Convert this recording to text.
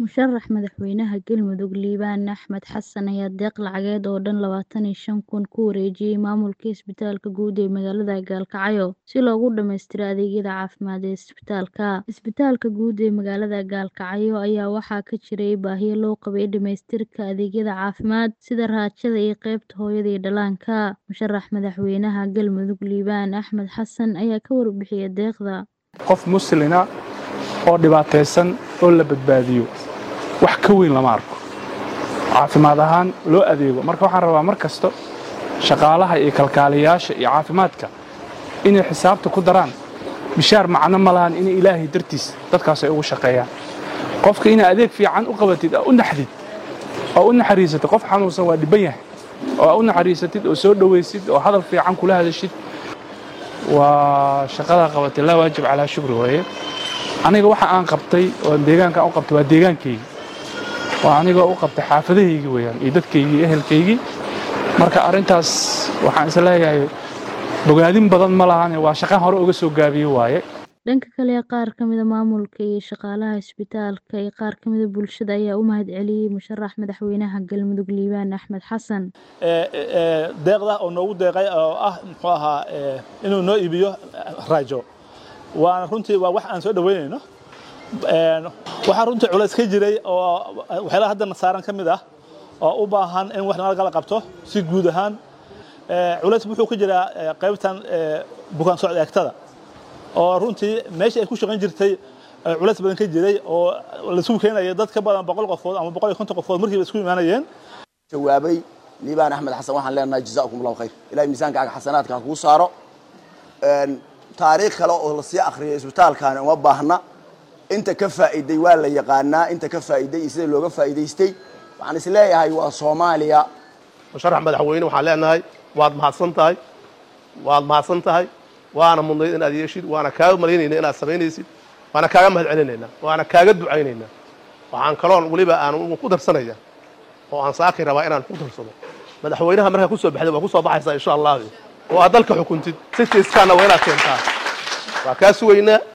Musharax madaxweynaha Galmudug Liibaan Axmed Xasan ayaa deeq lacageed oo dhan labatan iyo shan kun ku wareejiyay maamulka isbitaalka guud ee magaalada Gaalkacyo si loogu dhammaystiro adeegyada caafimaad ee isbitaalka. Isbitaalka guud ee magaalada Gaalkacyo ayaa waxaa ka jiray baahiyo loo qabay dhamaystirka adeegyada caafimaad sida raajada iyo qaybta hooyada iyo dhallaanka. Musharax madaxweynaha Galmudug Liibaan Axmed Xasan ayaa ka warbixiyay deeqda. qof muslina oo dhibaataysan oo la badbaadiyo wax ka weyn lama arko caafimaad ahaan loo adeego marka waxaan rabaa mar kasta shaqaalaha iyo kalkaaliyayaasha iyo caafimaadka inay xisaabta ku daraan mishaar macno ma lahan inay ilaahay dartiis dadkaas ay ugu shaqeeyaan qofka inaad adeeg fiican u qabatid oo u naxdid oo u naxariisatid qof xanuunsan waa dhibban yahay oo aad u naxariisatid oo soo dhowaysid oo hadal fiican kula hadashid waa shaqadaa qabatay laa waajib calaa shukri waaye aniga waxa aan qabtay oo deegaankaan u qabtay waa deegaankaygi waa anigoo u qabtay xaafadahaygii weeyaan iyo dadkaygii iyo ehelkaygii marka arrintaas waxaan is leeyahay bogaadin badan ma lahane waa shaqaan hore uga soo gaabiye waaye Dhanka kale, qaar ka mid ah maamulka iyo shaqaalaha isbitaalka iyo qaar ka mid ah bulshada ayaa u mahadceliyay musharax madaxweynaha Galmudug Liibaan Axmed Xasan. deeqda oo noogu deeqay oo ah muxuu ahaa inuu noo iibiyo raajo waana runtii waa wax aan soo dhaweynayno waxaa runtii culays ka jiray oo waxyaalaha haddana saaran ka mid ah oo u baahan in wax nala qabto si guud ahaan culays wuxuu ka jiraa qaybtan bukaan socod eegtada oo runtii meesha ay ku shaqayn jirtay culays badan ka jiray oo laisugu keenaya dad ka badan boqol qofood ama boqol iyo konton qofood markiiba isku imaanayeen jawaabay liibaan axmed xasan waxaan leenahay jazaakum allahu khayr ilahay miisaankaaga xasanaadka ha kuu saaro taariikh kale oo lasii akhriyay isbitaalkaani uma baahna inta ka faa'iiday waa la yaqaanaa inta ka faa'iiday iyo sida looga faa'iidaystay waxaan is leeyahay waa soomaaliya musharax madaxweyne waxaan leenahay waad mahadsan tahay waad mahadsan tahay waana mudnayd inaad yeeshid waana kaaga malaynayna inaad samaynaysid waana kaaga mahad celinaynaa waana kaaga ducaynaynaa waxaan kaloon weliba aan ku darsanaya oo aan saakay rabaa inaan ku darsado madaxweynaha markaa kusoo baxday waa kusoo baxaysaa insha allah oo aad dalka xukuntid si kiiskaana waa inaad keentaa waa kaa sugaynaa